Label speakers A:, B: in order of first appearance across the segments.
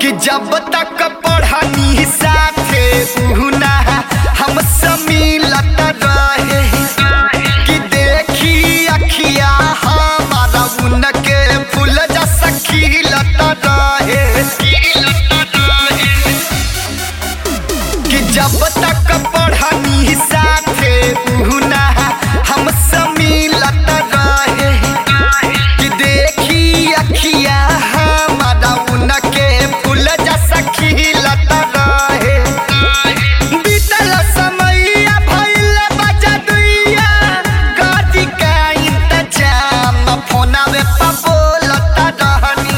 A: कि जब तक पढ़नी साथे उहुना हम मिलत रहे कि देखी अखिया हमारा उनके फूल जस खिलत रहे कि जब तक पढ़नी साथे उहुना हम मिलत रहे कि देखी अखिया हमारा उनके फूल जस खिलत रहे बीतल समैया भइल बजदुइया गाड़ी का इंतजाम फोनावे पर बोलत रहनी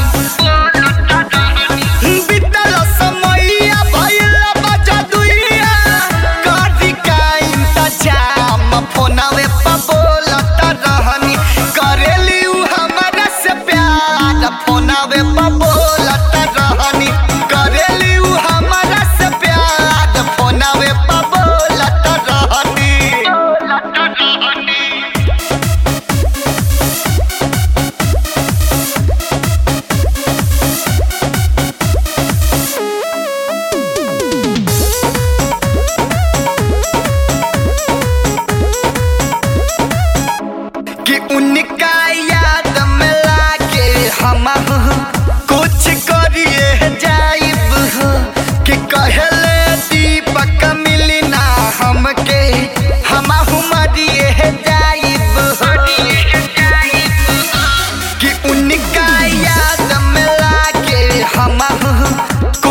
A: बीतल समैया भइल बजदुइया गाड़ी का इंतजाम फोनावे पर बोलत रहनी करेली उ हमरा से प्यार फोनावे पर बोलत रहनी करेली उ हमरा से प्यार फोनावे पर बोलत रहनी कि उनका याद में लाके हम कुछ करिए जाइब हो कि कहले दीपक मिलना हमके हम मरिए जाइब हो कि उनका याद में लाके हम